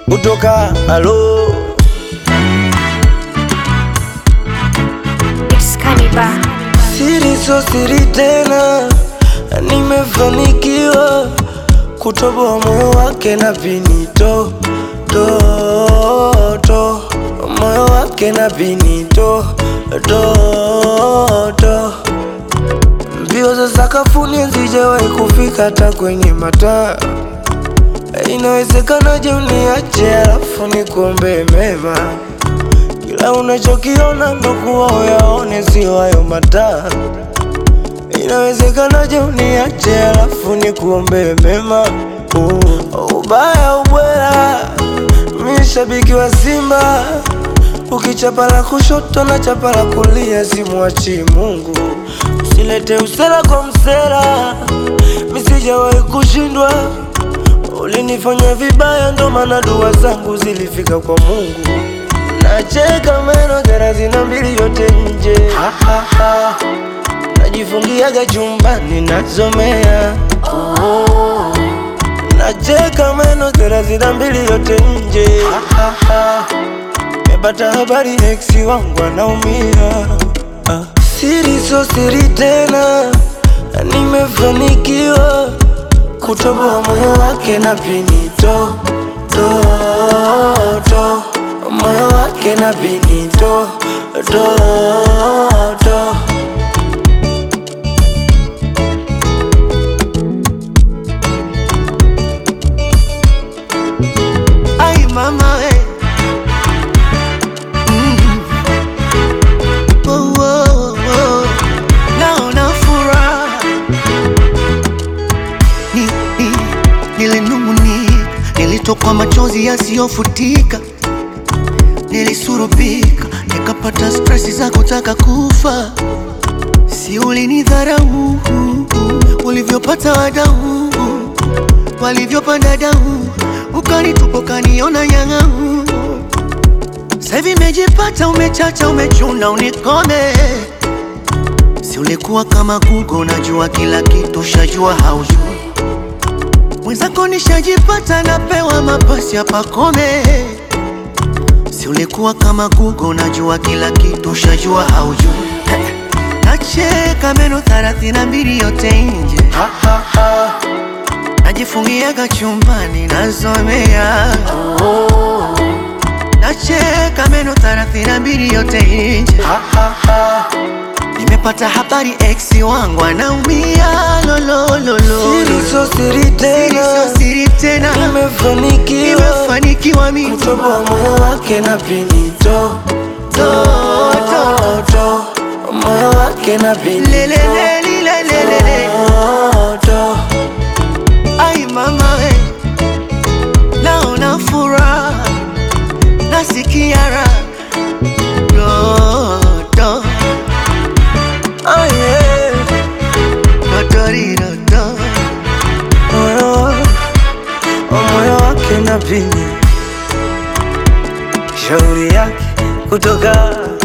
kutoka alo It's Cannibal. siri so siri tena, nimefanikiwa kutoboa moyo wake na vinito to to moyo wake na vinito to to mbio za sakafuni hazijawahi kufika hata kwenye mataa. Inawezekanaje uniache alafu nikuombe mema? Kila unachokiona ndo kuwa uyaone, sio hayo mataa. Inawezekanaje uniache alafu nikuombe mema? Oh, ubaya ubwela, mi shabiki wa Simba, ukichapa la kushoto na chapa la kulia, simwachi Mungu. Usilete usela kwa msela, mi sijawahi kushindwa. Ulinifanya vibaya, ndo maana dua zangu zilifika kwa Mungu. Nacheka meno thelathini na mbili yote nje, ha, ha, ha. Najifungiaga chumbani nasomea oh. Nacheka meno thelathini na mbili yote nje, ha, ha, ha. Mepata habari ex wangu anaumia ah. Siri so siri tena, nimefanikiwa kutoboa moyo wake na pinito to to moyo wake na pinito to to Ay mama we. Mm. Oh, oh, oh. Naona furaha ni, ni, nilinung'unika, nilitokwa machozi yasiyofutika, nilisurubika, nikapata stresi za kutaka kufa. Si ulinidharau ulivyopata wadau walivyopanda dau, ukanitupa ukaniona nyang'au. Sasa hivi imejipata, umechacha, umechuna, unikome. Si ulikuwa kama Google, unajua kila kitu, shajua haujui. Mwenzako nishajipata, napewa mapasi hapa kome. Si ulikuwa kama Google, unajua kila kitu, shajua haujui. Nacheka meno thelathini na mbili yote nje ha, ha, ha. najifungiaga chumbani nasomea Oh, nacheka meno thelathini na mbili yote nje ha, ha, ha. nimepata habari ex wangu anaumia lolololo Siri so siri tena, sio siri tena nimefanikiwa nimefanikiwa mimi kutoboa moyo wake na pinito to to to moyo wake na pinito lelelelilelelele to to ai mama we naona furaha nasikia raha dodo oh yeah. dodoridodo moyo moyo wake na pini shauri yake kutoka